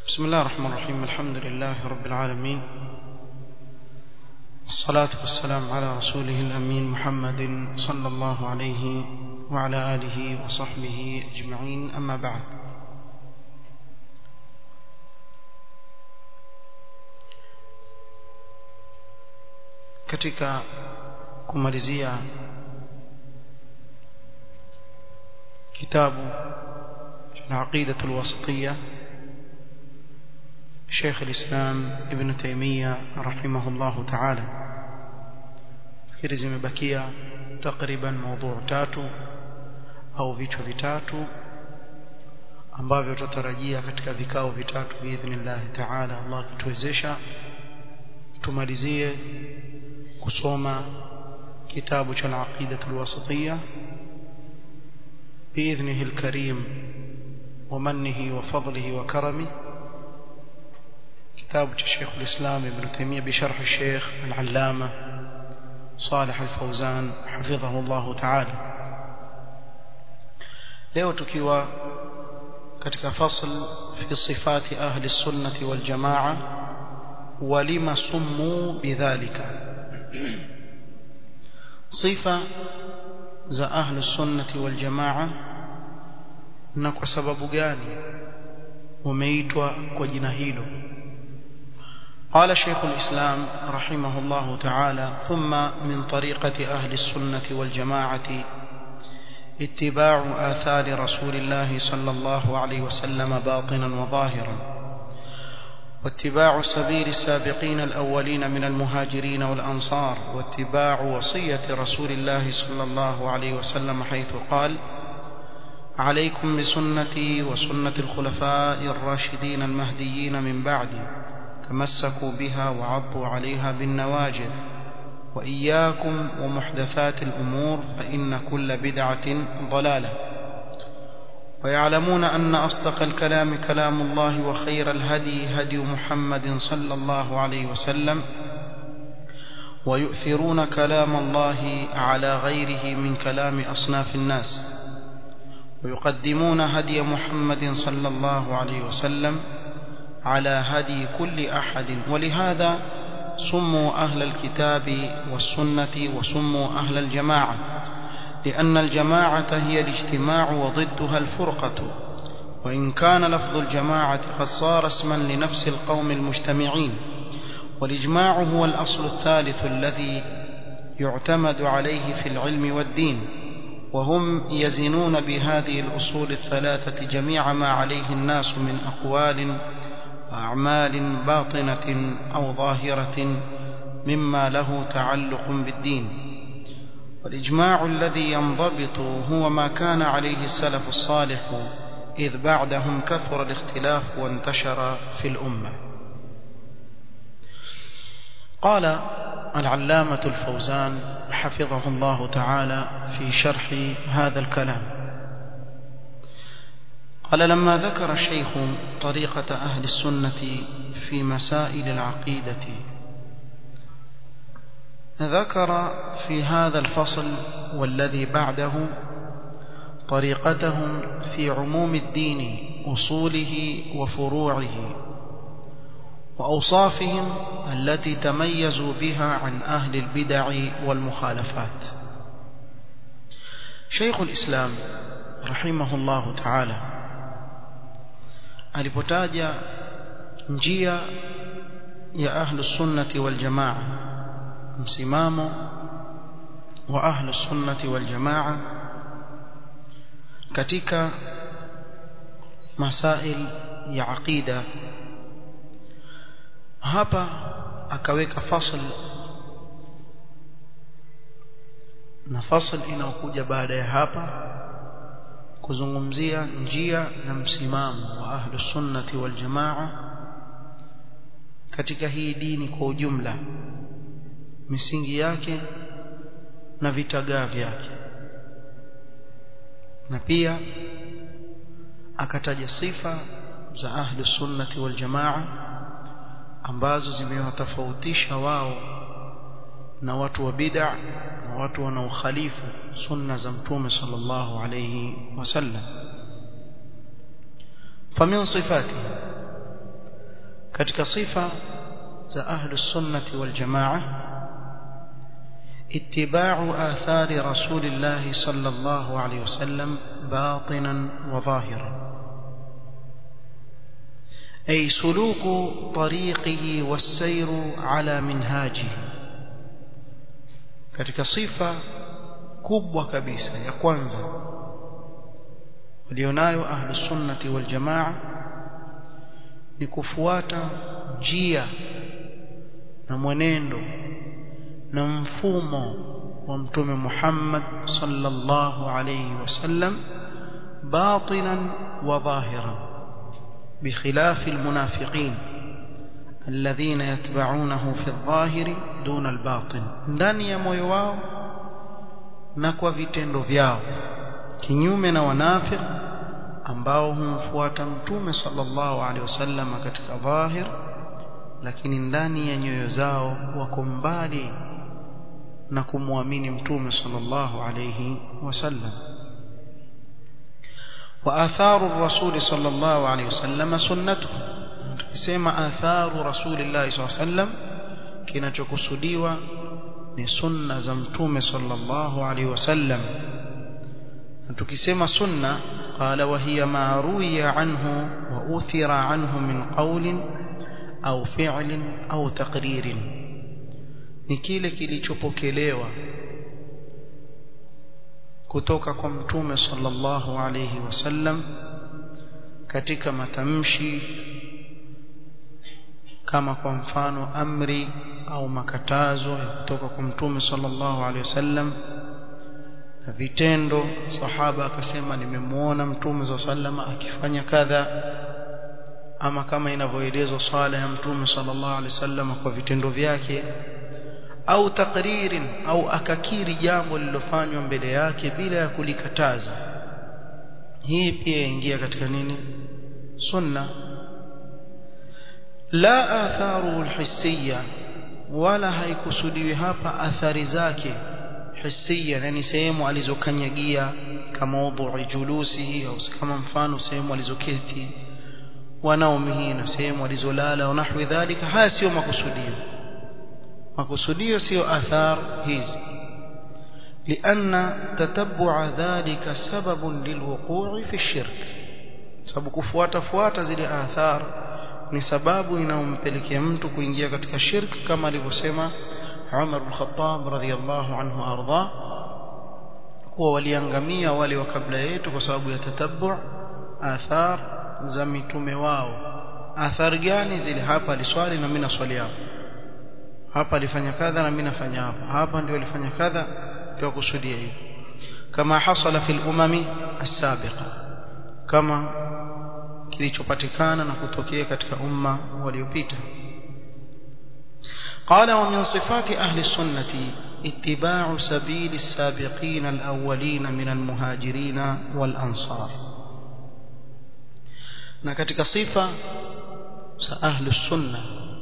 بسم الله الرحمن الرحيم الحمد لله رب العالمين الصلاة والسلام على رسوله الأمين محمد صلى الله عليه وعلى آله وصحبه أجمعين أما بعد katika kumalizia kitabu العقيدة الوسطية شيخ الإسلام ابن تيمية رحمه الله تعالى fikiri zimebakia takriban mada tatu au vichwa vitatu ambavyo tutarajia katika vikao vitatu biidhnillah taala Allah akituwezesha tumalizie kusoma kitabu cha al-aqida al-wasatiyya باذنه الكريم ومنه وفضله وكرمه كتاب الشيخ الإسلام ابن تيمية بشرح الشيخ العلامة صالح الفوزان حفظه الله تعالى leo tukiwa katika fasl fi sifati ahli sunnati wal jamaa walima summu bidhalika sifa za ahli sunnati wal jamaa na kwa sababu gani wameitwa kwa jina hilo قال شيخ الإسلام رحمه الله تعالى ثم من طريقة أهل السنة والجماعة اتباع آثار رسول الله صلى الله عليه وسلم باطنا وظاهرا واتباع سبيل السابقين الأولين من المهاجرين والأنصار واتباع وصية رسول الله صلى الله عليه وسلم حيث قال عليكم بسنتي وسنة الخلفاء الراشدين المهديين من بعدي تمسكوا بها وعضوا عليها بالنواجذ وإياكم ومحدثات الأمور فإن كل بدعة ضلالة ويعلمون أن أصدق الكلام كلام الله وخير الهدي هدي محمد صلى الله عليه وسلم ويؤثرون كلام الله على غيره من كلام أصناف الناس ويقدمون هدي محمد صلى الله عليه وسلم على هدي كل أحد ولهذا سموا أهل الكتاب والسنة وسموا أهل الجماعة لأن الجماعة هي الاجتماع وضدها الفرقة وإن كان لفظ الجماعة قد صار اسما لنفس القوم المجتمعين والإجماع هو الأصل الثالث الذي يعتمد عليه في العلم والدين وهم يزنون بهذه الأصول الثلاثة جميع ما عليه الناس من أقوال وأعمال باطنة أو ظاهرة مما له تعلق بالدين والإجماع الذي ينضبط هو ما كان عليه السلف الصالح إذ بعدهم كثر الاختلاف وانتشر في الأمة قال العلامة الفوزان حفظه الله تعالى في شرح هذا الكلام قال لما ذكر الشيخ طريقة أهل السنة في مسائل العقيدة ذكر في هذا الفصل والذي بعده طريقتهم في عموم الدين أصوله وفروعه وأوصافهم التي تميزوا بها عن أهل البدع والمخالفات شيخ الإسلام رحمه الله تعالى alipotaja njia ya ahlu sunnati wal jamaa msimamo wa ahlu sunnati wal jamaa katika masail ya aqida hapa akaweka fasl na fasl inaokuja baada ya hapa kuzungumzia njia na msimamo wa ahlu sunnati wal jamaa katika hii dini kwa ujumla misingi yake na vitagaa vyake na pia akataja sifa za ahlu sunnati wal jamaa ambazo zimewatofautisha wao na watu wa bid'a na watu wanaokhalifu sunna za mtume sallallahu alayhi wasallam famin sifatihi katika sifa za ahlus sunnati wal jamaa اتباع آثار رسول الله صلى الله عليه وسلم باطنا وظاهرا أي سلوك طريقه والسير على منهاجه katika sifa kubwa kabisa ya kwanza walionayo ahlus sunnati wal jamaa ni kufuata njia na mwenendo na mfumo wa mtume Muhammad sallallahu alayhi wasallam batinan wa dhahiran بخلاف المنافقين الذين يتبعونه في الظاهر دون الباطن ndani ya moyo wao na kwa vitendo vyao kinyume na wanafiq ambao humfuata mtume sallallahu alaihi wasallam katika dhahir lakini ndani ya nyoyo zao wako mbali na kumwamini mtume sallallahu alayhi wasallam وآثار الرسول صلى الله عليه وسلم سنته tukisema atharu rasulillahi saa sallam kinachokusudiwa ni sunna za mtume sallallahu alaihi wasallam na tukisema sunna qala wa hiya ma ruwiya anhu wa uthira anhu min qawlin au fi'lin au taqririn ni kile kilichopokelewa kutoka kwa mtume sallallahu alayhi wasallam katika matamshi kama kwa mfano amri au makatazo ya kutoka kwa mtume sallallahu alayhi wasallam na vitendo sahaba akasema nimemuona mtume sallallahu alayhi wasallam akifanya kadha ama kama inavyoelezwa sala ya mtume sallallahu alaihi wasallam kwa vitendo vyake au takririn au akakiri jambo lililofanywa mbele yake bila ya kulikataza hii pia ingia katika nini sunna la atharu alhissiyya wala haikusudiwi hapa athari zake hissiyya yani sehemu alizokanyagia kama udhu julusi au kama mfano sehemu alizoketi wanaumihi na sehemu walizolala na nahwi dhalika haya sio makusudio makusudio sio athar hizi لأن تتبع ذلك سبب للوقوع في الشرك sababu kufuata fuata zile athar ni sababu inayompelekea mtu kuingia katika shirk kama alivyosema Umar bin Khattab radhiyallahu anhu arda kuwa waliangamia wale wa kabla yetu kwa sababu ya tatabbu athar za mitume wao athari gani zile hapa aliswali na mimi naswali hapa hapa alifanya kadha na mimi nafanya hapa hapa ndio alifanya kadha ndio kusudia hiyo kama hasala fil umami as-sabiqa kama kilichopatikana na kutokea katika umma waliopita قال ومن صفات أهل السنة اتباع سبيل السابقين الأولين من المهاجرين والأنصار na katika sifa za ahlu sunna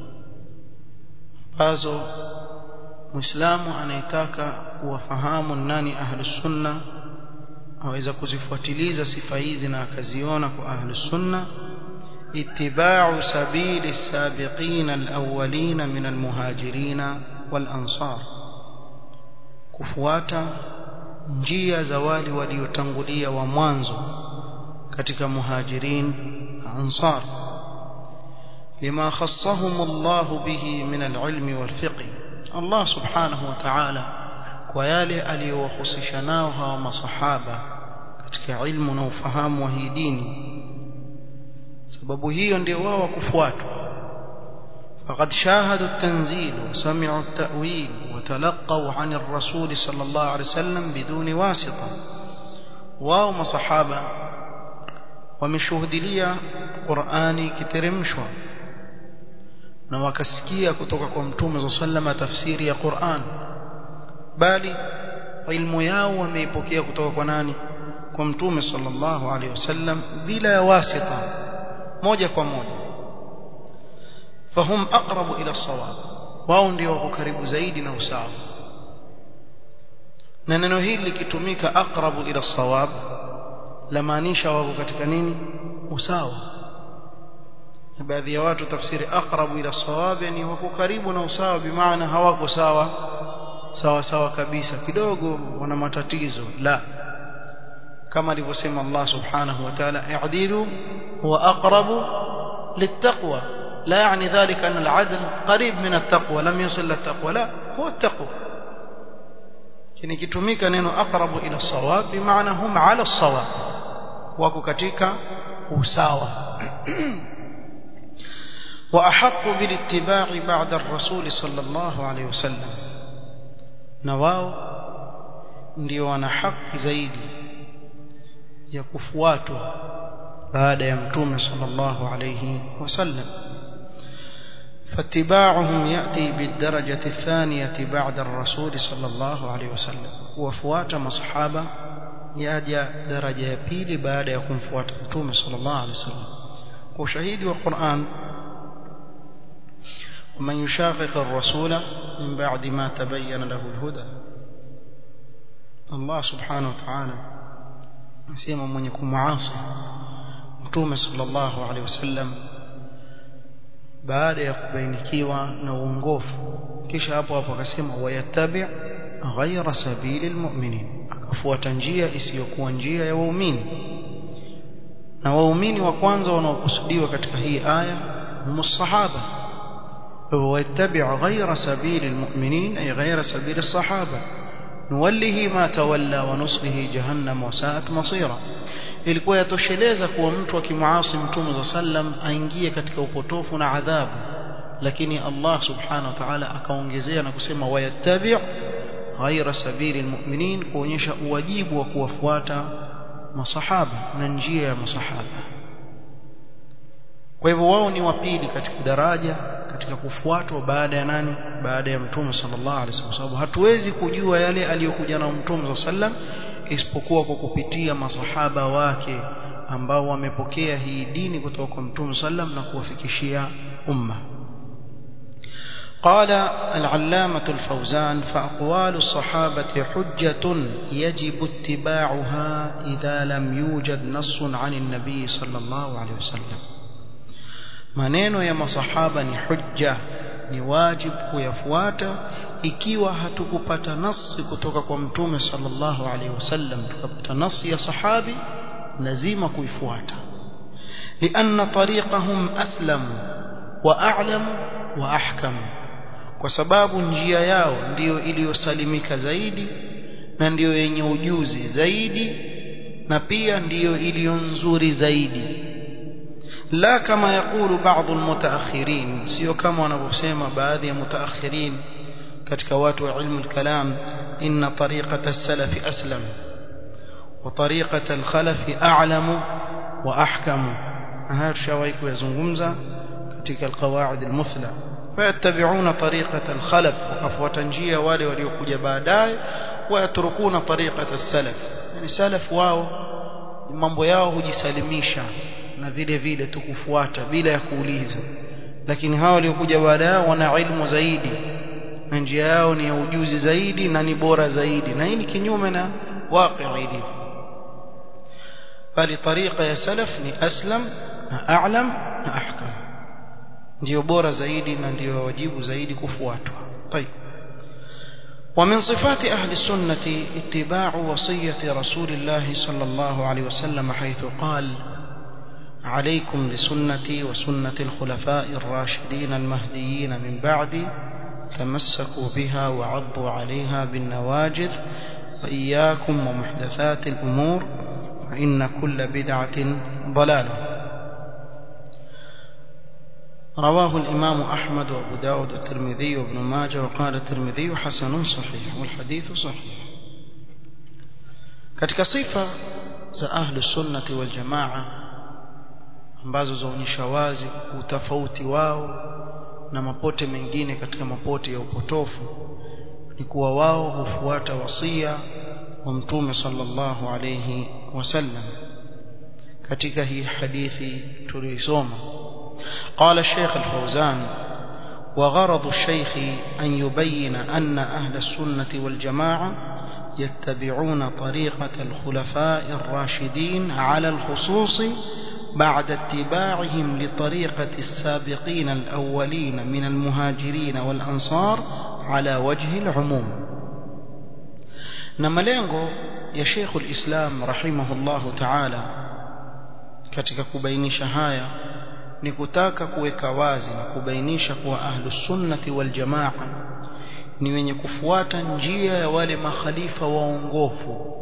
ambazo muislamu anayetaka kuwafahamu nani ahlu sunna aweza kuzifuatiliza sifa hizi na akaziona kwa ahlu sunna itibau sabili sabiqin alawwalin min almuhajirin walansar kufuata njia za wale waliotangulia wa mwanzo katika muhajirin ansar lima khassahum Allah bihi min alilm walfiqh Allah subhanahu wa ta'ala kwa yale aliyowahusisha nao hawa masahaba katika ilmu na ufahamu wa hii dini sababu hiyo ndio wao kufuatwa فقد شاهدوا التنزيل وسمعوا التأويل وتلقوا عن الرسول صلى الله عليه وسلم بدون واسطة واو مصحابة wameshuhudilia Qur'ani kiteremshwa na wakasikia kutoka kwa Mtume صلى الله عليه tafsiri ya Qur'an bali ilmu yao wameipokea kutoka kwa nani kwa Mtume sallallahu alaihi wasallam bila ya wasita moja kwa moja fahum aqrabu ila sawab wao ndio wako karibu zaidi na usawa na neno hili likitumika aqrabu ila sawab lamaanisha wako katika nini usawa baadhi ya watu tafsiri aqrabu ila sawab yani wako karibu na usawa bimaana hawako sawa sawa sawa kabisa kidogo wana matatizo la kama alivyosema Allah subhanahu wa ta'ala i'dilu huwa aqrabu littaqwa لا يعني ذلك أن العدل قريب من التقوى لم يصل للتقوى لا هو التقوى kini kitumika neno aqrabu ila sawab bimaana hum ala sawab wako katika usawa wa ahqqu bil ittiba'i ba'da ar-rasul sallallahu alayhi wasallam na wao ndio wana haki zaidi ya kufuatwa baada ya mtume sallallahu alayhi wasallam فاتباعهم يأتي بالدرجة الثانية بعد الرسول صلى الله عليه وسلم وفوات مصحابة يأجى درجة يبيل بعد يكون فوات متوم صلى الله عليه وسلم وشهيد والقرآن ومن يشاقق الرسول من بعد ما تبين له الهدى الله سبحانه وتعالى نسيما من يكون معاصي متوم صلى الله عليه وسلم baada ya kubainikiwa na uongofu kisha hapo hapo akasema wayattabi ghayra sabili almu'minin akafuata njia isiyokuwa njia ya waumini na waumini wa kwanza wanaokusudiwa katika hii aya musahaba wayattabi ghayra sabili almu'minin ay ghayra sabili as-sahaba nuwallihi ma tawalla wa nuslihi jahannam wa sa'at masira ilikuwa yatosheleza kuwa mtu akimuasi mtume za sallam aingie katika upotofu na adhabu lakini Allah subhanahu wa ta'ala akaongezea na kusema wayattabi' ghaira sabili almu'minin kuonyesha uwajibu wa kuwafuata masahaba na njia ya masahaba kwa hivyo wao ni wapili katika daraja katika kufuatwa baada ya nani baada ya mtume sallallahu alaihi wasallam sababu hatuwezi kujua yale aliyokuja na mtume sallallahu isipokuwa kwa kupitia masahaba wake ambao wamepokea hii dini kutoka kwa mtume sallam na kuwafikishia umma قال العلامة الفوزان فأقوال الصحابة حجة يجب اتباعها إذا لم يوجد نص عن النبي صلى الله عليه وسلم maneno ya masahaba ni hujja ni wajib kuyafuata ikiwa hatukupata nasi kutoka kwa mtume sallallahu alaihi wasallam tukapata nasi ya sahabi lazima kuifuata lianna tariqahum aslam wa a'lam wa ahkam kwa sababu njia yao ndiyo iliyosalimika zaidi na ndiyo yenye ujuzi zaidi na pia ndiyo iliyo nzuri zaidi la kama yakulu baadhi almutaakhirin sio kama wanavyosema baadhi ya mutaakhirin katika watu wa ilmu al-kalam inna tariqata as-salaf aslam wa tariqata al-khalaf a'lam wa ahkam haya tushawahi kuyazungumza katika al-qawaid al-muthla fayattabi'una tariqata al-khalaf wakafuata njia wale waliokuja baadaye wayatrukuna tariqata as-salaf yani salaf wao mambo yao hujisalimisha na vile vile tukufuata bila ya kuuliza lakini hawa waliokuja baada yao wana ilmu zaidi na njia yao ni ya ujuzi zaidi na ni bora zaidi na hii ni kinyume na waqi ilivyo bali tariqa ya salaf ni aslam na a'lam na ahkam ndio bora zaidi na ndio wajibu zaidi kufuatwa طيب ومن صفات أهل السنة اتباع وصية رسول الله صلى الله عليه وسلم حيث قال عليكم بسنتي وسنة الخلفاء الراشدين المهديين من بعدي تمسكوا بها وعضوا عليها بالنواجذ وإياكم ومحدثات الأمور فإن كل بدعة ضلالة رواه الإمام أحمد وأبو داود والترمذي وابن ماجه وقال الترمذي حسن صحيح والحديث صحيح katika sifa za ahlu sunnati wal jamaa ambazo zaonyesha wazi utofauti wao na mapote mengine katika mapote ya upotofu ni kuwa wao hufuata wasia wa mtume sallallahu alayhi wasallam katika hii hadithi tuliisoma قال الشيخ الفوزان وغرض الشيخ أن يبين أن أهل السنة والجماعة يتبعون طريقة الخلفاء الراشدين على الخصوص بعد اتباعهم لطريقة السابقين الأولين من المهاجرين والأنصار على وجه العموم نملengo ya Sheikh al-Islam rahimahullahu ta'ala katika kubainisha haya ni kutaka kuweka wazi na kubainisha kuwa ahlus sunnati wal jamaa ni wenye kufuata njia ya wale makhalifa waongofu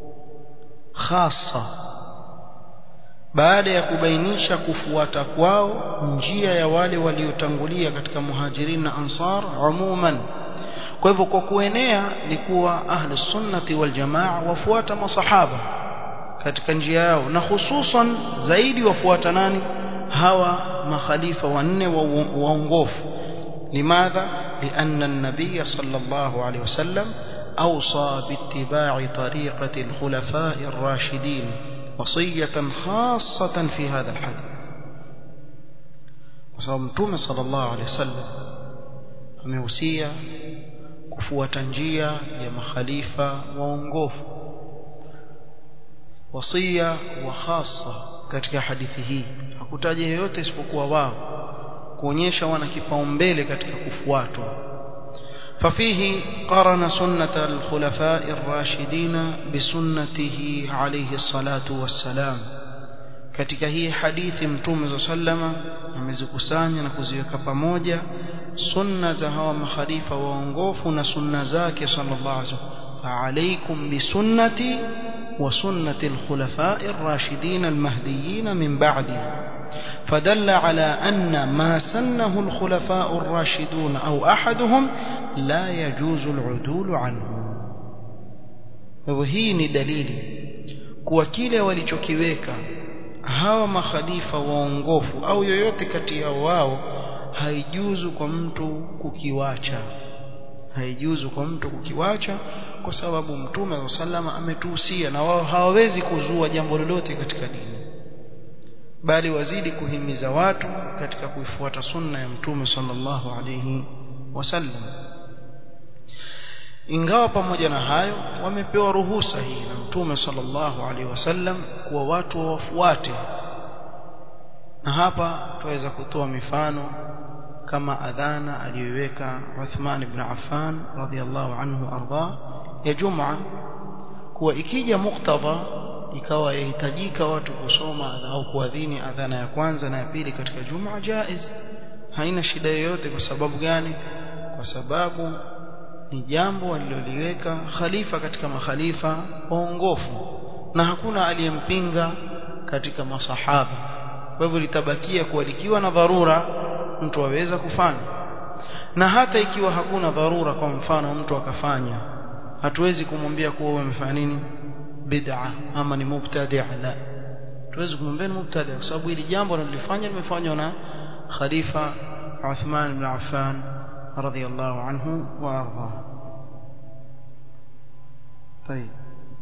hasa baada ya kubainisha kufuata kwao njia ya wale waliotangulia katika muhajirin na ansar umuman kwa hivyo kwa kuenea ni kuwa ahlus sunnati wal jamaa wafuata masahaba katika njia yao na hususan zaidi wafuata nani hawa makhalifa wanne waongofu limadha لأن النبي صلى الله عليه وسلم أوصى باتباع طريقة الخلفاء الراشدين وصية خاصة في هذا الحديث وصمتم صلى الله عليه وسلم أموسية kufuata njia ya makhalifa waongofu wasia wa khasa katika hadithi hii hakutaja yeyote isipokuwa wao kuonyesha wana kipaumbele katika kufuatwa ففيه قرن سنة الخلفاء الراشدين بسنته عليه الصلاة والسلام katika hii hadithi mtume za sallama amezikusanya na kuziweka pamoja sunna za hawa makhalifa waongofu na sunna zake sallallahu alaihi wasallam fa'alaykum bisunnati wa sunnati al-khulafa'i ar-rashidin al-mahdiyyin min ba'di فدل على أن ما سنه الخلفاء الراشدون أو أحدهم لا يجوز العدول عنه وهي دليل kuwa kile walichokiweka hawa makhalifa waongofu au yoyote kati ya wao haijuzu kwa mtu kukiwacha haijuzu kwa mtu kukiwacha kwa sababu mtume wa sallama ametuhusia na wao hawawezi kuzua jambo lolote katika dini bali wazidi kuhimiza watu katika kuifuata sunna ya mtume sallallahu alayhi wasallam ingawa pamoja na hayo wamepewa ruhusa hii na mtume sallallahu alaihi wasallam kuwa watu wafuate na hapa tuweza kutoa mifano kama adhana aliyoiweka Uthman ibn Affan radhiallahu anhu arda ya Jum'a kuwa ikija muktadha ikawa yahitajika watu kusoma au kuadhini adhana ya kwanza na ya pili katika Jum'a jaiz haina shida yoyote kwa sababu gani kwa sababu ni jambo aliloliweka khalifa katika makhalifa waongofu na hakuna aliyempinga katika masahaba kwa hivyo litabakia kuwa likiwa na dharura mtu aweza kufanya na hata ikiwa hakuna dharura kwa mfano mtu akafanya hatuwezi kumwambia kuwa wewe umefanya nini bid'a ama ni mubtadi' la tuwezi kumwambia ni mubtadi' kwa sababu hili jambo analifanya limefanywa na khalifa Uthman ibn Affan رضي الله عنه وارضاه طيب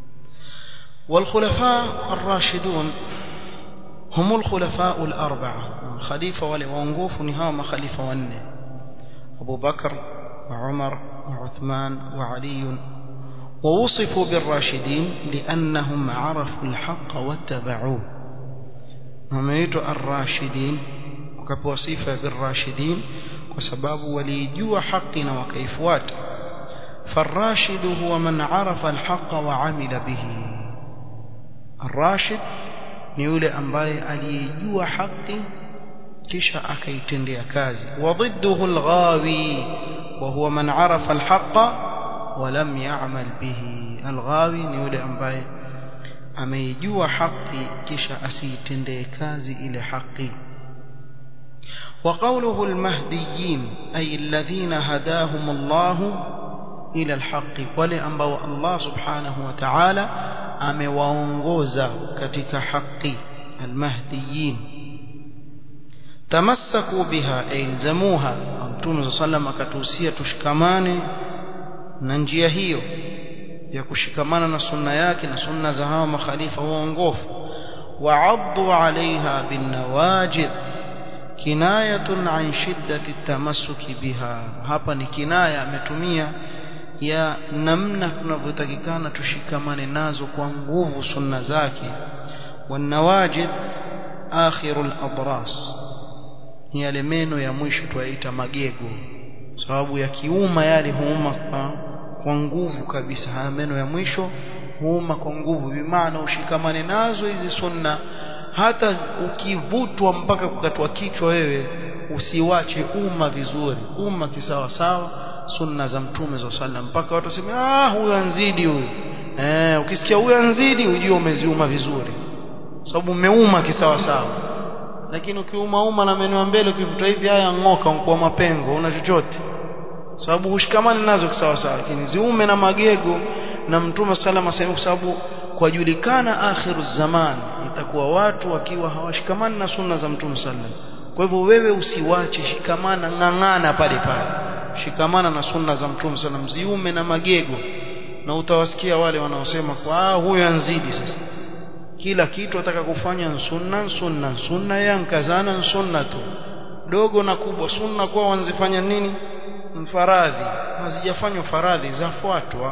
والخلفاء الراشدون هم الخلفاء الأربعة الخليفة والوانقوف نهام خليفة ونه أبو بكر وعمر وعثمان وعلي ووصفوا بالراشدين لأنهم عرفوا الحق واتبعوه هم الراشدين وكبوا صفة بالراشدين kwa sababu walijua haki na wakaifuata farashidu huwa man arafa alhaqa wa amila bihi arrashid ni yule ambaye aliyejua haki kisha akaitendea kazi wa ضده الغاوي وهو من عرف الحق ولم يعمل به الغاوي ni yule ambaye ameijua haki kisha asiitendee kazi ile haki وقوله المهديين أي الذين هداهم الله إلى الحق ولأنبوا الله سبحانه وتعالى أمواونغوزا كتك حق المهديين تمسكوا بها أي الزموها أمتون صلى الله عليه وسلم كتوسية تشكمان ننجي هيو ya kushikamana na sunna yake na sunna za hawa makhalifa waongofu wa'addu 'alayha bin nawajid kinayatun an shiddati tamassuki biha hapa ni kinaya ametumia ya namna tunavyotakikana tushikamane nazo kwa nguvu sunna zake wanawajid akhirul adras ni yale meno ya mwisho tuyaita magego sababu ya kiuma yale huuma kwa, kwa nguvu kabisa haya meno ya mwisho huuma kwa nguvu bimaana ushikamane nazo hizi sunna hata ukivutwa mpaka kukatwa kichwa wewe usiwache umma vizuri umma kisawa sawa sunna za mtume za sallam mpaka watu waseme ah huyu anzidi huyu eh ukisikia huyu anzidi ujue umeziuma vizuri sababu umeuma kisawa sawa lakini ukiuma uma na meno ya mbele ukivuta hivi haya ngoka kwa mapengo una chochote sababu hushikamani nazo kisawa sawa lakini ziume na magego na mtume sallam asema kwa sababu kwa julikana akhiru zaman itakuwa watu wakiwa hawashikamani na sunna za mtume sallam kwa hivyo wewe usiwache shikamana ng'ang'ana pale pale shikamana na sunna za mtume sallam ziume na magego na utawasikia wale wanaosema kwa huyu anzidi sasa kila kitu ataka kufanya sunna sunna sunna yankazana sunna tu dogo na kubwa sunna kwa wanzifanya nini mfaradhi hazijafanywa faradhi zafuatwa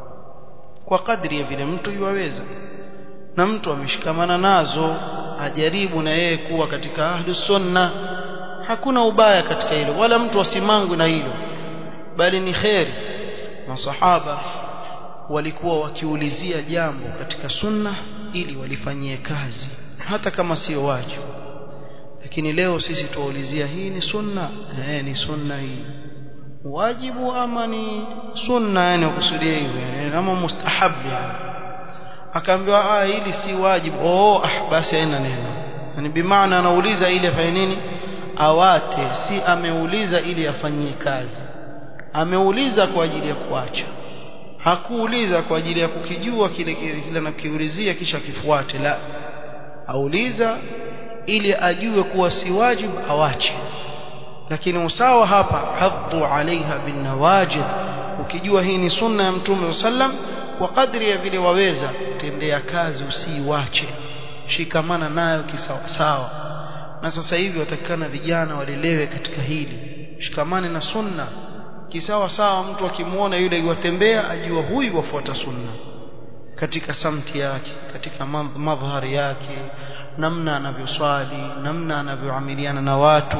kwa kadri ya vile mtu yuwaweza na mtu ameshikamana nazo ajaribu na yeye kuwa katika ahlu sunna hakuna ubaya katika hilo wala mtu asimangwe na hilo bali ni kheri masahaba walikuwa wakiulizia jambo katika sunna ili walifanyie kazi hata kama sio wajibu lakini leo sisi tuwaulizia hii ni sunna eh ni sunna hii wajibu ama ni sunna yani ukusudia hivyo ama mustahab yani akaambiwa ah hili si wajibu oh ah basi haina neno yani bimaana anauliza ili afanye nini awate si ameuliza ili afanyie kazi ameuliza kwa ajili ya kuacha hakuuliza kwa ajili ya kukijua kile kile anakiulizia kisha kifuate la auliza ili ajue kuwa si wajibu awache lakini usawa hapa haddu alaiha bin nawajid ukijua hii ni sunna ya mtume sallam kwa kadri ya vile waweza tendea kazi usiiwache shikamana nayo kisawa sawa na sasa hivi watakikana vijana walelewe katika hili shikamane na sunna kisawa sawa mtu akimwona yule yuwatembea ajua huyu wafuata sunna katika samti yake katika madhari yake namna anavyoswali namna anavyoamiliana na watu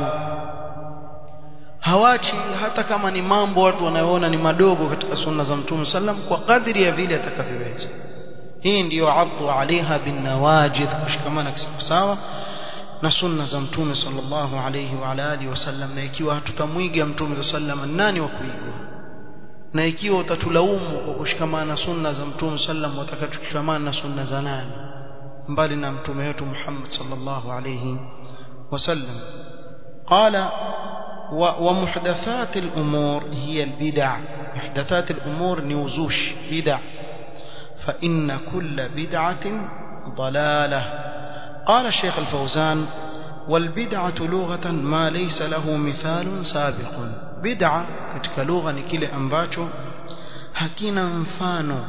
hawachi hata kama ni mambo watu wanayoona ni madogo katika sunna za mtume sallam kwa kadri ya vile atakavyoweza hii ndiyo addu alaiha bin nawajid kushikamana kisawasawa na sunna za mtume sallallahu alayhi wa ala alihi wasallam na ikiwa hatutamwiga mtume sallam nani wa kuigwa na ikiwa utatulaumu kwa kushikamana na sunna za mtume sallam watakatushikamana na sunna za nani mbali na mtume wetu Muhammad sallallahu alayhi wasallam qala ومحدثات الأمور هي البدع محدثات الأمور نوزوش بدع فإن كل بدعة ضلالة قال الشيخ الفوزان والبدعة لغة ما ليس له مثال سابق بدعة katika lugha ni kile ambacho hakina mfano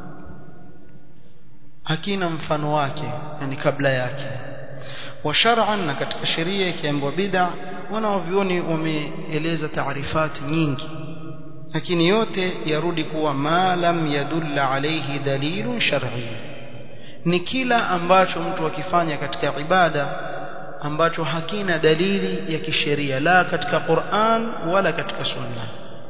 hakina mfano wake yani kabla yake wa shar'an na katika sheria ikiambiwa bid'a wanaovioni wameeleza taarifati nyingi lakini yote yarudi kuwa ma lam yadulla alayhi dalilun shar'i ni kila ambacho mtu akifanya katika ibada ambacho hakina dalili ya kisheria la katika Qur'an wala katika Sunna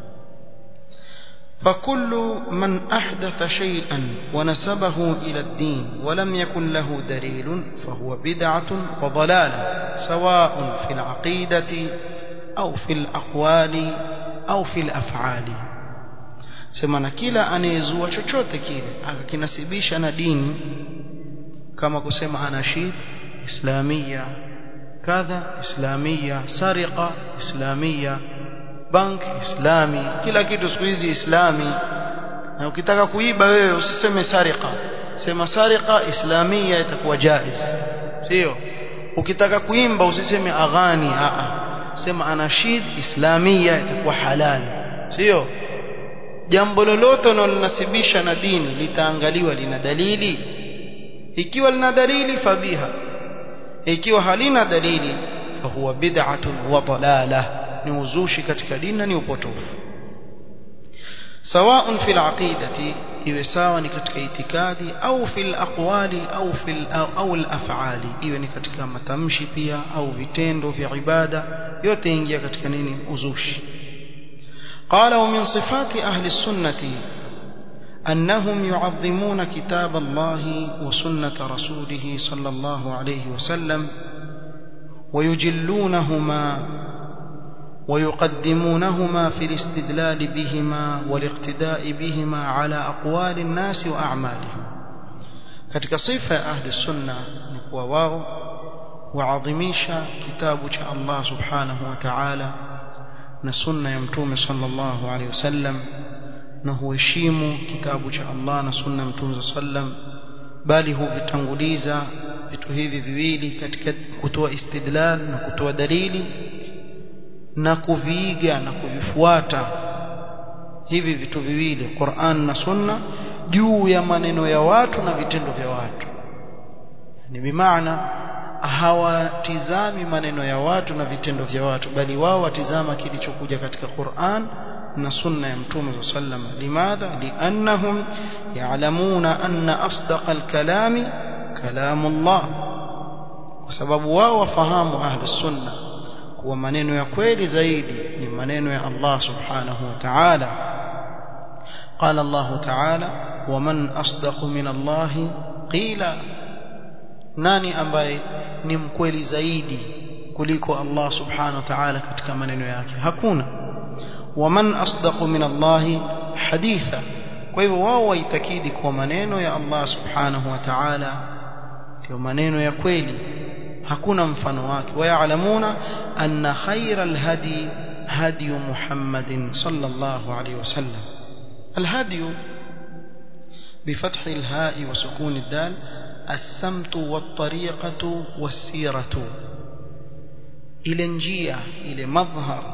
فكل من أحدث شيئا ونسبه إلى الدين ولم يكن له دليل فهو بدعة وضلالة سواء في العقيدة أو في الأقوال أو في الأفعال سمعنا كلا أن يزوى chochote kile akakinasibisha na dini kama kusema anashid islamia kadha islamia sariqa islamia bank islami kila kitu siku hizi islami na ukitaka kuiba wewe usiseme sariqa sema sariqa islamia itakuwa jaiz sio ukitaka kuimba usiseme aghani a sema anashid islamia itakuwa halali sio jambo lolote unalonasibisha na dini litaangaliwa lina dalili ikiwa lina dalili fabiha ikiwa halina dalili fahuwa bid'atun wa dalalah ni uzushi katika dini na ni upotofu سواء في العقيدة iwe sawa ni katika itikadi au fil aqwali au fil au al af'ali iwe ni katika matamshi pia au vitendo vya ibada yote ingia katika nini uzushi قال ومن صفات أهل السنة أنهم يعظمون كتاب الله وسنة رسوله صلى الله عليه وسلم ويجلونهما ويقدمونهما في الاستدلال بهما والاقتداء بهما على أقوال الناس وأعمالهم katika sifa ya ahli sunna ni kuwa wao waadhimisha kitabu cha Allah subhanahu wa ta'ala na sunna ya mtume sallallahu alaihi wasallam na huheshimu kitabu cha Allah na sunna ya mtume sallam bali huvitanguliza vitu hivi viwili katika kutoa istidlal na kutoa dalili na kuviiga na kuvifuata hivi vitu viwili Qur'an na Sunna juu ya maneno ya watu na vitendo vya watu ni bimaana hawatizami maneno ya watu na vitendo vya watu bali wao watizama kilichokuja katika Qur'an na sunna ya mtume sallam limadha liannahum ya'lamuna anna asdaqa al-kalami kalamu Allah kwa sababu wao wafahamu ahli sunna kuwa maneno ya kweli zaidi ni maneno ya Allah subhanahu wa ta'ala قال الله تعالى ومن أصدق من الله قيل nani ambaye ni mkweli zaidi kuliko Allah subhanahu wa ta'ala katika maneno yake hakuna waman asdaqu min Allah haditha kwa hivyo wao waitakidi kwa maneno ya Allah subhanahu wa ta'ala ndio maneno ya kweli hakuna mfano wake wayalamuna anna khayra alhadi hadi Muhammadin sallallahu alayhi wasallam الهدي بفتح الهاء وسكون الدال السمت والطريقة والسيرة إلى njia ile madhhar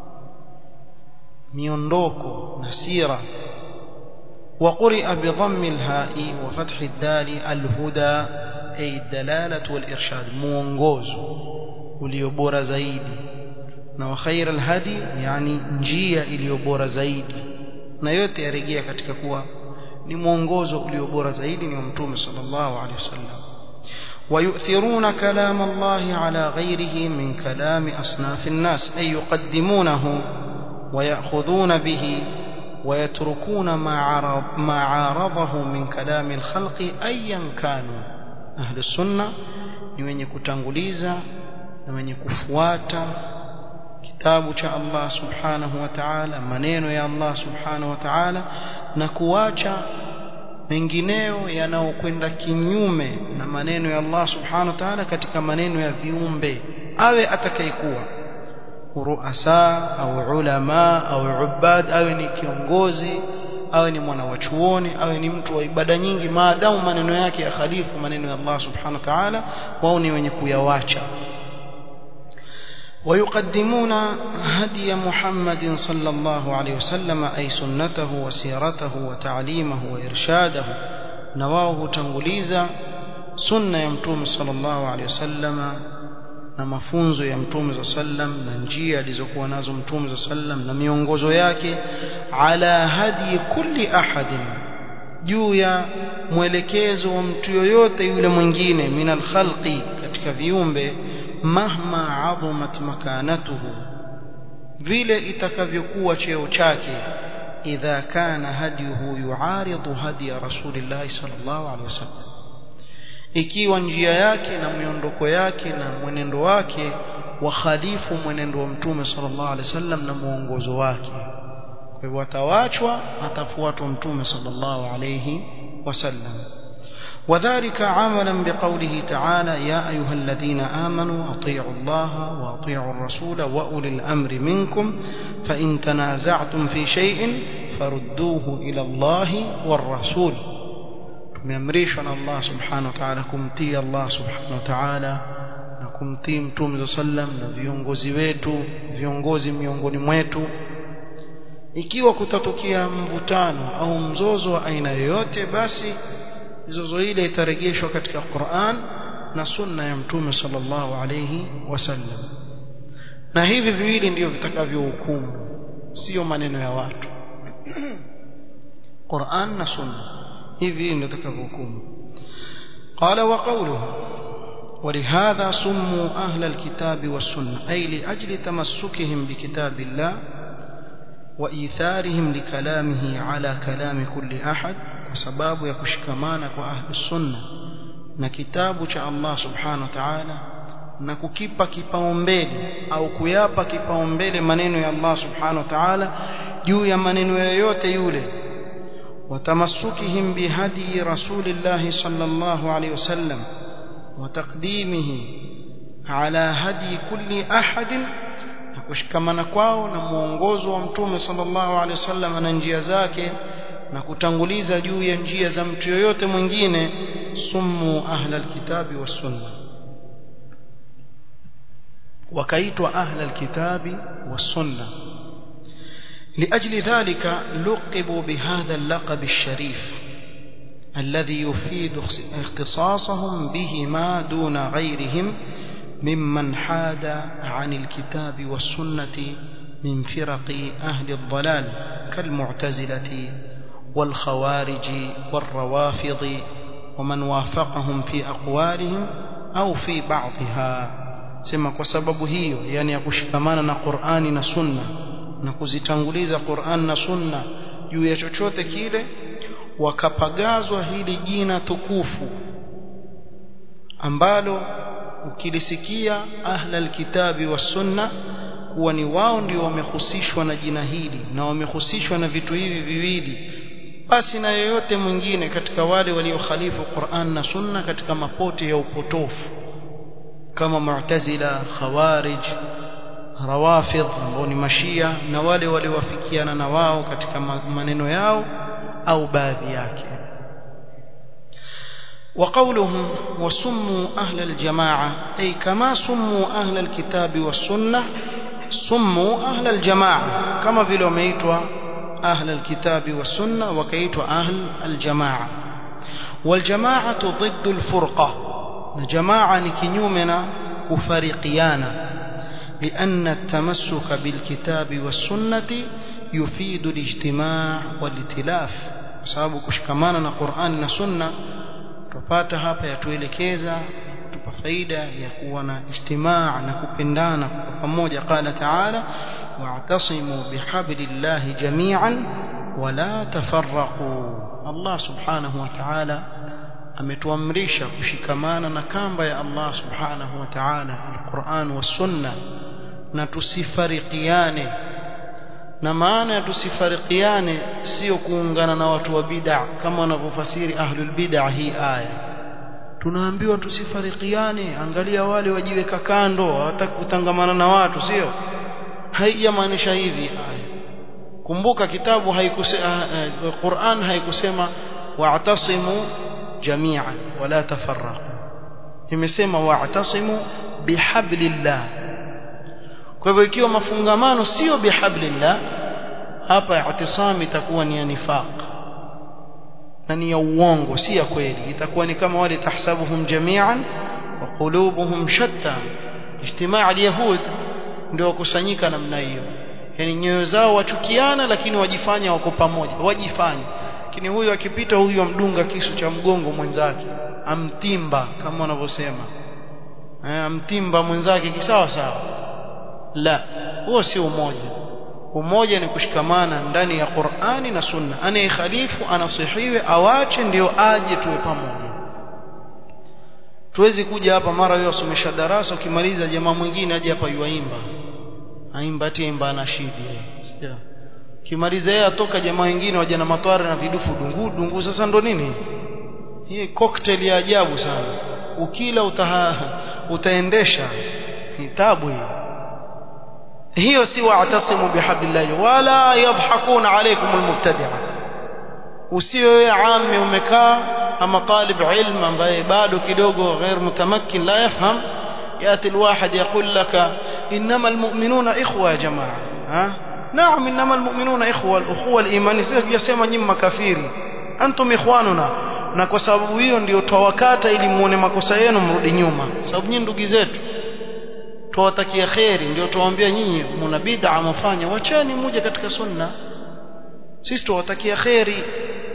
miondoko na sira وقرئ بضم الهاء وفتح الدال الهدى أي الدلالة والإرشاد mwongozo uliobora zaidi na khair alhadi yani njia iliyobora zaidi na yote yarejea katika kuwa ni mwongozo ulio bora zaidi ni wa mtume sallallahu alaihi wasallam ويؤثرون كلام الله على غيره من كلام أصناف الناس أي يقدمونه ويأخذون به ويتركون ما عارض ما عارضه من كلام الخلق أيا كانوا أهل السنة ni wenye kutanguliza na wenye kufuata kitabu cha Allah subhanahu wa ta'ala maneno ya Allah subhanahu wa ta'ala na kuacha mengineo yanayokwenda kinyume na maneno ya Allah subhanahu wa ta'ala katika maneno ya viumbe awe atakayekuwa ruasa au ulama au ubad awe ni kiongozi awe ni mwana wa chuoni awe ni mtu wa ibada nyingi maadamu maneno yake ya khalifu maneno ya Allah subhanahu wa ta'ala wao ni wenye kuyawacha ويقدمون هدي محمد صلى الله عليه وسلم أي سنته وسيرته وتعليمه وإرشاده نواه تنغليزا سنة يمتوم صلى الله عليه وسلم na mafunzo ya mtume za sallam na njia alizokuwa nazo mtume za sallam na miongozo yake ala hadi kulli ahadin juu ya mwelekezo wa mtu yoyote yule mwingine minal khalqi katika viumbe mahma adhumat makanatuhu vile itakavyokuwa cheo chake idha kana hadiyuhu yuaridu hadiya rasulillahi sallallahu alaihi wasallam ikiwa njia yake na miondoko yake na mwenendo wake wakhalifu mwenendo wa mtume sallallahu alaihi wasallam na muongozo wake kwa hivyo atawachwa atafuatwa mtume sallallahu alaihi wasallam وذلك عملا بقوله تعالى يا أيها الذين آمنوا أطيعوا الله وأطيعوا الرسول وأولي الأمر منكم فإن تنازعتم في شيء فردوه إلى الله والرسول tumeamrishwa na Allah subhanahu wa ta'ala kumtii Allah subhanahu wa ta'ala na kumtii mtume sallam na viongozi wetu viongozi miongoni mwetu ikiwa kutatokea mvutano au mzozo wa aina yoyote basi mizozo ile itarejeshwa katika Qur'an na sunna ya mtume sallallahu alayhi wasallam na hivi viwili ndio vitakavyohukumu sio maneno ya watu Qur'an na sunna hivi ndio takavyohukumu qala wa qawluhu ولهذا سموا أهل الكتاب والسنة أي لأجل تمسكهم بكتاب الله وإيثارهم لكلامه على كلام كل أحد وسباب يكشكمانك وأهل السنة na kitabu cha Allah subhanahu wa ta'ala na kukipa kipaumbele au kuyapa kipaumbele maneno ya Allah subhanahu wa ta'ala juu ya maneno yoyote yule watamasukihim bihadi rasulillahi sallallahu alayhi wasallam وتقديمه على هدي كل أحد na kushikamana kwao na muongozo wa mtume sallallahu alaihi wasallam na njia zake na kutanguliza juu ya njia za mtu yoyote mwingine summu ahla alkitabi wassunna wakaitwa ahla alkitabi wassunna لأجل ذلك لقبوا بهذا اللقب الشريف الذي يفيد اختصاصهم بهما دون غيرهم ممن حاد عن الكتاب والسنة من فرق أهل الضلال كالمعتزلة والخوارج والروافض ومن وافقهم في أقوالهم أو في بعضها sema kwa sababu hiyo yani ya kushikamana na Qur'ani na Sunna na kuzitanguliza Qur'an na Sunna juu ya chochote kile wakapagazwa hili jina tukufu ambalo ukilisikia ahla alkitabi was sunna kuwa ni wao ndio wamehusishwa na jina hili na wamehusishwa na vitu hivi viwili basi na yoyote mwingine katika wale waliokhalifu Qur'an na Sunna katika mapote ya upotofu kama Mu'tazila, Khawarij, Rawafidh ambao ni Mashia na wale waliowafikiana na wao katika maneno yao au baadhi yake وقولهم وسموا أهل الجماعة أي كما سموا أهل الكتاب والسنة سموا أهل الجماعة كما في لوميتوا أهل الكتاب والسنة وكيتوا أهل الجماعة والجماعة ضد الفرقة جماعة نكنيومنا وفريقيانا لأن التمسك بالكتاب والسنة يفيد الاجتماع والائتلاف sababu kushikamana na Qur'an na Sunna tupata hapa yatuelekeza tupa faida ya kuwa na ijtimaa na kupendana kwa pamoja qala ta'ala wa'tasimu bihablillahi jami'an wala tafarraqu Allah subhanahu wa ta'ala ametuamrisha kushikamana na kamba ya Allah subhanahu wa ta'ala alquran was sunna na tusifarikiane na maana ya tusifarikiane sio kuungana na watu wa bid'a kama wanavyofasiri ahlul bid'a hii aya tunaambiwa tusifarikiane angalia wale wajiweka kando hawataka kutangamana na watu sio haijamaanisha hivi aya kumbuka kitabu haikusema Qur'an haikusema wa'tasimu jami'an wala tafarraqu imesema wa'tasimu bihablillah kwa hivyo ikiwa mafungamano sio bihablillah hapa i'tisam itakuwa ni ya nifaq na ni ya uongo si ya kweli itakuwa ni kama wale tahsabuhum jami'an wa qulubuhum shatta ijtimaa al-yahud ndio wakusanyika namna hiyo yani nyoyo zao wachukiana lakini wajifanya wako pamoja wajifanya lakini huyu akipita huyu amdunga kisu cha mgongo mwenzake amtimba kama wanavyosema amtimba mwenzake kisawa sawa la huo si umoja umoja ni kushikamana ndani ya Qur'ani na Sunna anayekhalifu anasihiwe awache ndio aje tuwe pamoja tuwezi kuja hapa mara wewe usomesha darasa ukimaliza jamaa mwingine aje hapa yuaimba aimba ati imba ana shida sio kimaliza yeye atoka jamaa wengine waje na matwara na vidufu dungu dungu sasa ndo nini hii cocktail ya ajabu sana ukila utaha, utaendesha ni tabu hii hiyo si wa'tasimu bihablillah wala yadhhakuna alaykum almubtadi'a usiwe ammi umekaa ama talib ilm ambaye bado kidogo ghair mutamakkin la yafham ياتي الواحد يقول لك انما المؤمنون اخوه يا جماعه ها نعم انما المؤمنون اخوه الاخوه الايمانيه sio yasema nyinyi makafiri antum ikhwanuna na kwa sababu hiyo ndio twawakata ili muone makosa yenu mrudi nyuma sababu nyinyi ndugu zetu tuwatakia kheri ndio tuwaambia nyinyi mna bid'a mfanya wacheni muje katika sunna sisi tuwatakia kheri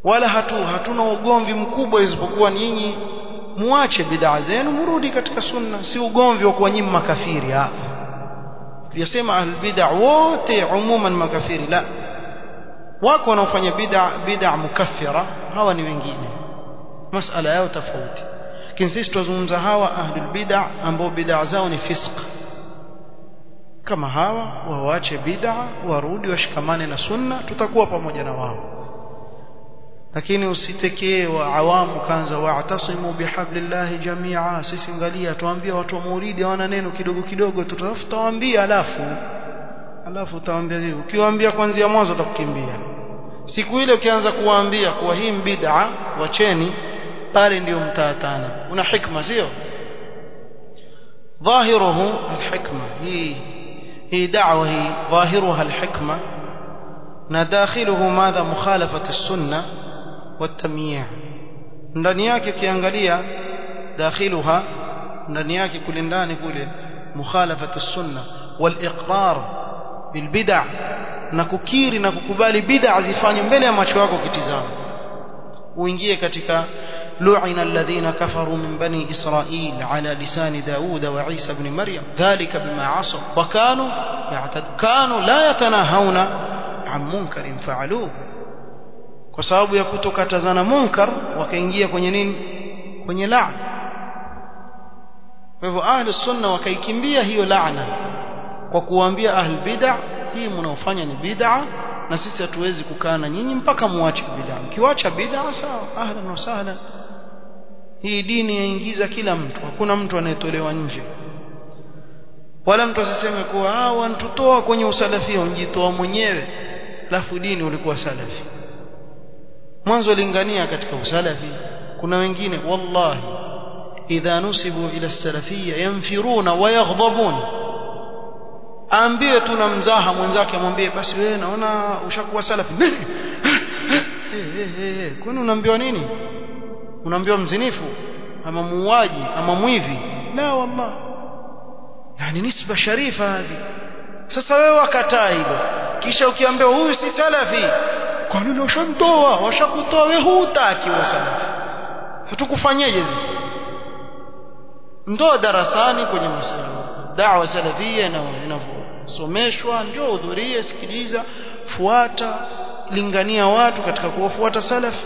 wala hatu hatuna ugomvi mkubwa isipokuwa nyinyi muache bid'a zenu murudi katika sunna si ugomvi wa kuwa nyinyi makafiri hapa tuyasema ahlulbid'a wote umuman makafiri la wako wanaofanya bid'a bid'a mukaffira hawa ni wengine masala yao tofauti lakini sisi tuzungumza hawa ahlul bid'a ambao bid'a zao ni fisq kama hawa waache bid'a warudi washikamane na sunna tutakuwa pamoja na wao lakini usitekee wa awamu kanza wa'tasimu bihablillahi jami'a sisi angalia tuambia watu wa maulidi hawana neno kidogo kidogo tutawaambia alafu alafu utawaambia hivi ukiwaambia kuanzia mwanzo utakukimbia siku ile ukianza kuwaambia kuwa hii bid'a wacheni pale ndio mtaatana una hikma sio ظاهره الحكمة هي هي دعوة هي ظاهرها الحكمة نداخله ماذا مخالفة السنة والتمييع ndani yake ukiangalia dakhiluha ndani yake kule ndani kule mukhalafatu sunna wal iqrar bil bid'ah na kukiri na kukubali bid'a zifanywe mbele ya macho yako kitizama uingie katika لعن الذين كفروا من بني إسرائيل على لسان داود وعيسى بن مريم ذلك بما عصوا وكانوا يعتد كانوا لا يتناهون عن منكر فعلوه kwa sababu ya kutokatazana munkar wakaingia kwenye nini kwenye laana kwa hivyo ahli sunna wakaikimbia hiyo laana kwa kuwaambia ahli bid'a hii mnaofanya ni bid'a na sisi hatuwezi kukaa na nyinyi mpaka muache bid'a mkiwacha bid'a sawa ahlan wa sahlan hii dini yaingiza kila mtu hakuna mtu anayetolewa nje wala mtu asiseme kuwa ah wanatutoa kwenye usalafia unjitoa mwenyewe alafu dini ulikuwa salafi mwanzo lingania katika usalafi kuna wengine wallahi idha nusibu ila salafia yanfiruna wa yaghdhabun aambie tuna mzaha mwenzake amwambie basi wewe naona ushakuwa salafi kwani unaambiwa nini unaambiwa mzinifu ama muuaji ama mwivi la wallah yani nisba sharifa hadi sasa wewe wakataa hilo kisha ukiambiwa huyu si salafi kwa nini washamtoa washakutoa wewe hutaki wa salafi hatukufanyeje sisi ndo darasani kwenye masuala da'wa salafia na inavyosomeshwa njoo hudhurie sikiliza fuata lingania watu katika kuwafuata salafi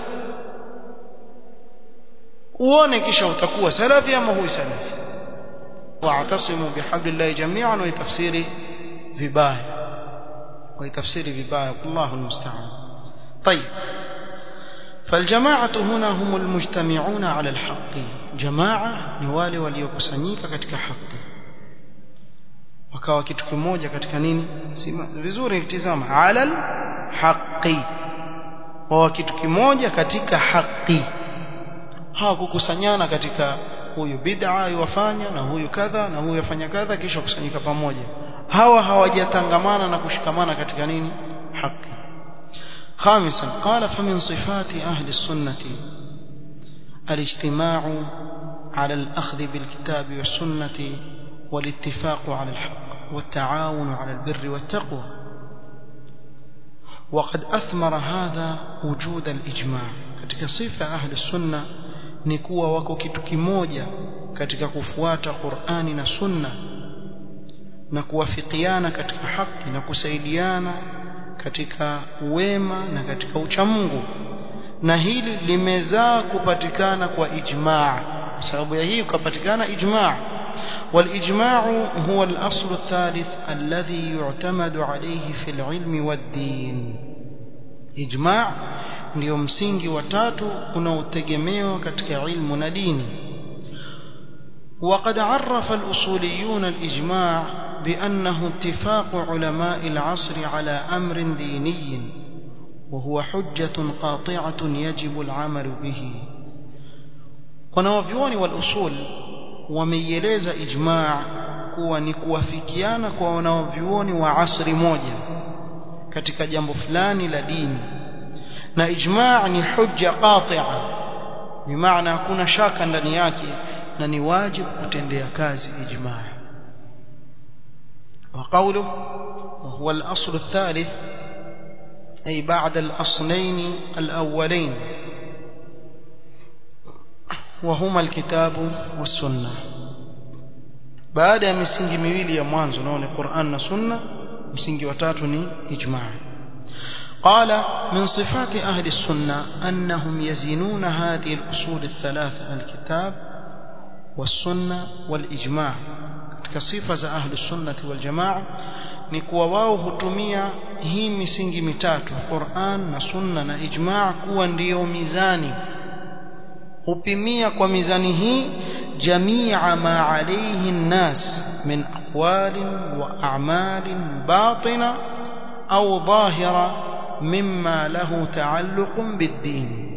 uone kisha utakuwa salafi ama hui salafi wa'tasimu bihablillahi jami'an wa tafsiri vibaya wa tafsiri vibaya Allahu almusta'an طيب فالجماعة هنا هم المجتمعون على الحق جماعة ni wale waliokusanyika katika haki wakawa kitu kimoja katika nini sima vizuri kitizama alal haqi wa kitu kimoja katika haki hawakukusanyana katika huyu bid'a yuwafanya na huyu kadha na huyu afanya kadha kisha kusanyika pamoja hawa hawajatangamana na kushikamana katika nini haki خامسا قال فمن صفات أهل السنة الاجتماع على الأخذ بالكتاب والسنة والاتفاق على الحق والتعاون على البر والتقوى وقد أثمر هذا وجود الإجماع katika sifa ahli sunna ni kuwa wako kitu kimoja katika kufuata Qur'ani na Sunna na kuwafikiana katika haki na kusaidiana katika wema na katika uchamungu na hili limezaa kupatikana kwa ijmaa sababu ya hii kupatikana ijmaa والاجماع هو الاصل الثالث الذي يعتمد عليه في العلم والدين اجماع ndio msingi wa tatu unaotegemewa katika ilmu na dini وقد عرف الأصوليون الإجماع بأنه اتفاق علماء العصر على أمر ديني وهو حجة قاطعة يجب العمل به wanawavyuoni walusul wameieleza ijmaa kuwa ni kuwafikiana kwa wanawavyuoni wa asri moja katika jambo fulani la dini na ijmaa ni hujja qati'a bimaana hakuna shaka ndani yake na ni wajibu kutendea kazi ijmaa وقوله وهو الأصل الثالث أي بعد الأصلين الأولين وهما الكتاب والسنة baada ya misingi miwili ya mwanzo nao ni Qur'an na Sunna msingi wa tatu ni ijma' قال من صفات أهل السنة أنهم يزنون هذه الأصول الثلاثة الكتاب والسنة والإجماع كصفة za أهل السنة والجماعة ni kuwa wao hutumia hii misingi mitatu Qur'an na Sunna na ijma' kuwa ndiyo mizani hupimia kwa mizani hii jamia ma alayhi an-nas min aqwalin wa a'malin batina au dhahira mimma lahu ta'alluqun bid-din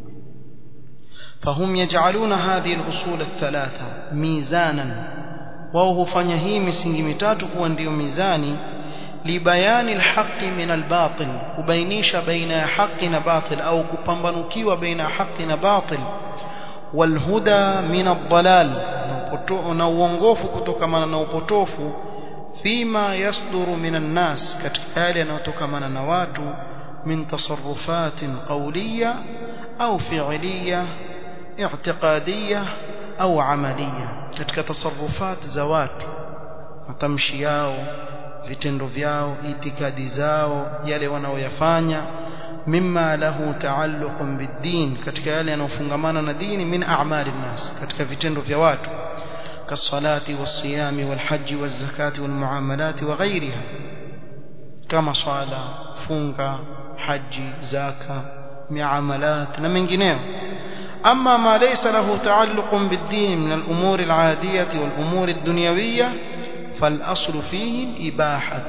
فهم يجعلون هذه الأصول الثلاثة ميزانا وهو fanya hii misingi mitatu kuwa ndio mizani libayani alhaqi min albatil kubainisha baina ya haki na batil au kupambanukiwa baina ya haki na batil walhuda min aldalal na uongofu kutokamana na upotofu fima yasduru min annas katika yale yanayotokamana na watu min tasarrufatin qawliya au fi'liya i'tiqadiyya au amaliya katika tasarrufat za watu matamshi yao vitendo vyao itikadi zao yale wanaoyafanya mimma lahu taalluqun bid-din katika yale yanayofungamana na dini min a'mali nas katika vitendo vya watu kasalati wasiyami walhaji wazakati walmuamalati wa ghairiha kama swala funga haji zaka miamalat na mengineyo أما ما ليس له تعلق بالدين من الأمور العادية والأمور الدنيوية فالأصل فيه الإباحة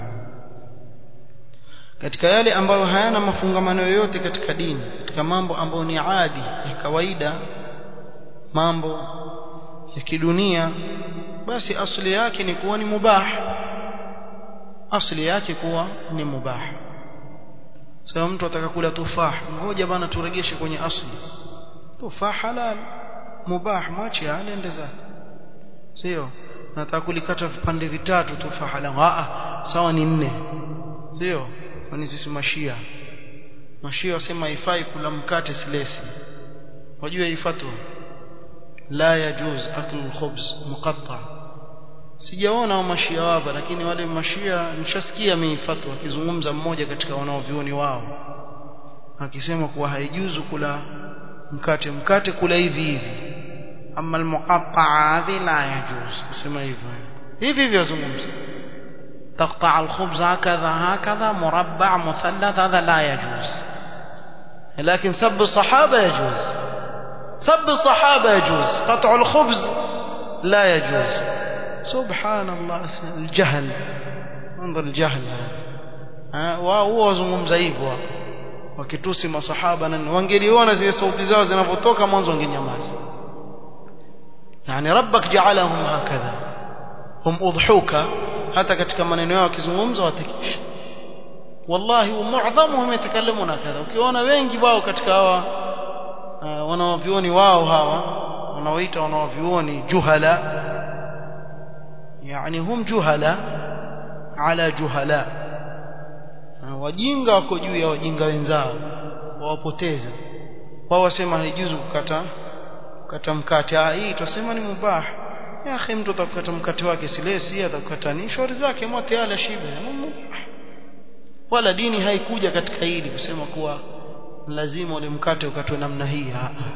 katika yale ambayo hayana mafungamano yoyote katika dini katika mambo ambayo ni adi ya kawaida mambo ya kidunia basi asili yake ni kuwa ni mubah asili yake kuwa ni mubah sasa mtu atakakula tufah ngoja bana turegeshe kwenye asili tufaa halal mubah mwache anaende zake sio nataka kulikata vipande vitatu tufaa halal a sawa ni nne sio kwani sisi mashia mashia wasema haifai kula mkate silesi wajua hii fatwa la yajuz aklu alkhubz muqatta sijaona mashia wapa lakini wale mashia nishasikia mimi fatwa akizungumza mmoja katika wanaovioni wao akisema kuwa haijuzu kula mkate mkate kula hivi hivi ama almuqatta'a hadhi la yajuz sema hivyo hivi hivi yazungumza تقطع الخبز هكذا هكذا مربع مثلث هذا لا يجوز لكن سب الصحابة يجوز سب الصحابة يجوز قطع الخبز لا يجوز سبحان الله الجهل انظر الجهل هذا وهو zungumza hivyo wakitusi masahaba na wangeliona zile sauti zao zinavyotoka mwanzo wangenyamaza yani rabbak ja'alahum hakadha hum udhuka hata katika maneno yao wakizungumza watakisha wallahi muadhamuhum yatakallamuna kadha ukiona wengi wao katika hawa uh, wanaovioni wao hawa wanaoita wanaovioni juhala yani hum juhala ala juhala wajinga wako juu ya wajinga wenzao wawapoteza wao wasema haijuzu kukata kukata mkate ah hii tusema ni mubah ya akhi mtu atakukata mkate wake silesi atakukata ni shauri zake mote ala shibe wala dini haikuja katika hili kusema kuwa lazima ule mkate ukatwe namna hii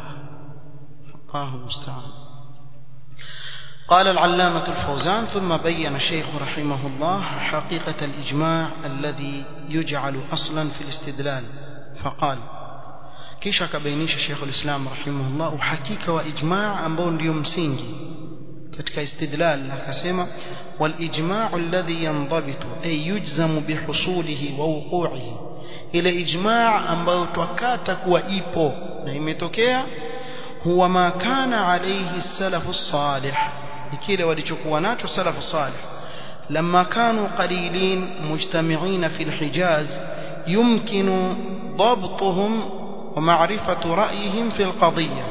الله المستعان قال العلامة الفوزان ثم بين الشيخ رحمه الله حقيقة الإجماع الذي يجعل أصلا في الاستدلال فقال kisha akabainisha Sheikh al-Islam rahimahullah uhakika wa ijma' ambao ndio msingi katika istidlal akasema wal ijma' alladhi yandabitu ay yujzamu bihusulihi wa wuqu'ihi ile ijma' ambayo twakata kuwa ipo na imetokea huwa ma kana alayhi salafu salih kile walichokuwa nacho salafu salih لما كانوا قليلين مجتمعين في الحجاز يمكن ضبطهم ومعرفة رأيهم في القضية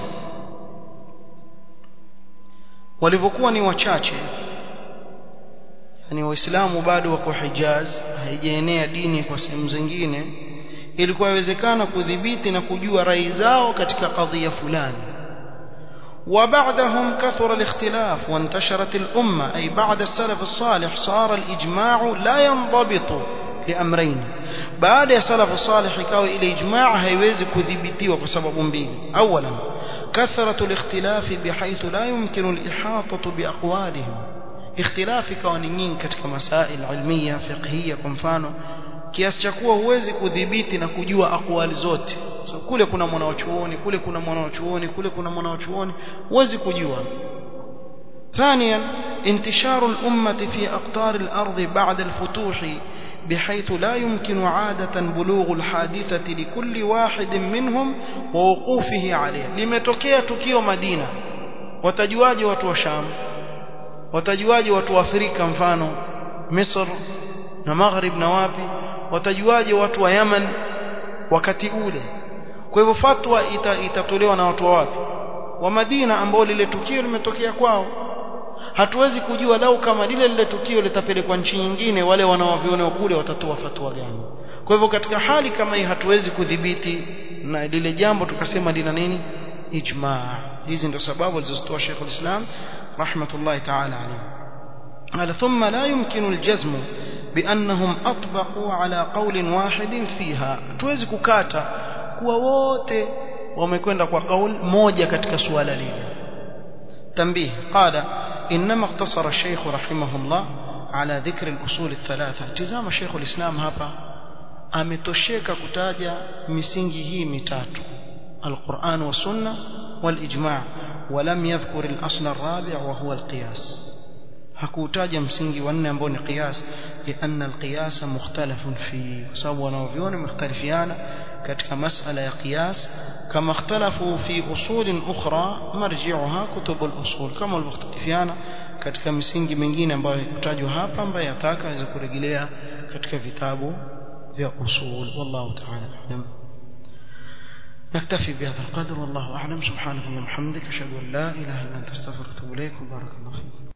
walivyokuwa ni wachache yani waislamu bado wako hijaz haijaenea dini kwa sehemu zingine ilikuwa inawezekana kudhibiti na kujua rai zao katika kadhia fulani وبعدهم كثر الاختلاف وانتشرت الأمة أي بعد السلف الصالح صار الإجماع لا ينضبط لأمرين بعد السلف الصالح كاو إلى إجماع هيوزي كذبتي وكسبب mbili أولا كثرة الاختلاف بحيث لا يمكن الإحاطة بأقوالهم اختلاف كونيين katika masail ilmiya fiqhiyya kwa mfano kiasi cha kuwa huwezi kudhibiti na kujua akwali zote so kule kuna mwanachuoni kule kuna mwanachuoni kule kuna mwanachuoni huwezi kujua ثانيا انتشار الأمة في أقطار الأرض بعد الفتوح بحيث لا يمكن عادة بلوغ الحادثة لكل واحد منهم ووقوفه عليه limetokea tukio Madina watajuaje watu wa Sham watajuaje watu wa Afrika mfano Misr na Maghrib na wapi watajuaje watu wa Yemen wakati ule kwa hivyo fatwa ita, itatolewa na watu wa wapi wa Madina ambao lile tukio limetokea kwao hatuwezi kujua lau kama lile lile tukio litapelekwa nchi nyingine wale wanaoviona kule watatoa fatwa gani kwa hivyo katika hali kama hii hatuwezi kudhibiti na lile jambo tukasema lina nini ijma hizi ndio sababu alizozitoa Sheikh ulislam rahmatullahi ta'ala alayhi قال ثم لا يمكن الجزم بأنهم أطبقوا على قول واحد فيها tuwezi kukata kuwa wote wamekwenda kwa kauli moja katika suala lile تنبيه قال إنما اقتصر الشيخ رحمه الله على ذكر الأصول الثلاثة تزام شيخ الإسلام هapa ametosheka kutaja misingi hii mitatu القرآن والسنة والإجماع ولم يذكر الأصل الرابع وهو القياس hakutaja msingi wa nne ambao ni qiyas lianna alqiyas mukhtalafun fi kwa sababu wanaoviona mختلفiana katika masala ya qiyas kama ikhtalafu fi usul ukhra marji'uha kutub al-usul kama walmختلفiana katika misingi mingine ambayo kutajwa hapa ambayo yataka aweze kurejelea katika vitabu vya usul wallahu ta'ala a'lam نكتفي بهذا القدر والله أعلم سبحانك اللهم وبحمدك أشهد أن لا إله إلا أنت أستغفرك وأتوب إليك وبارك الله فيك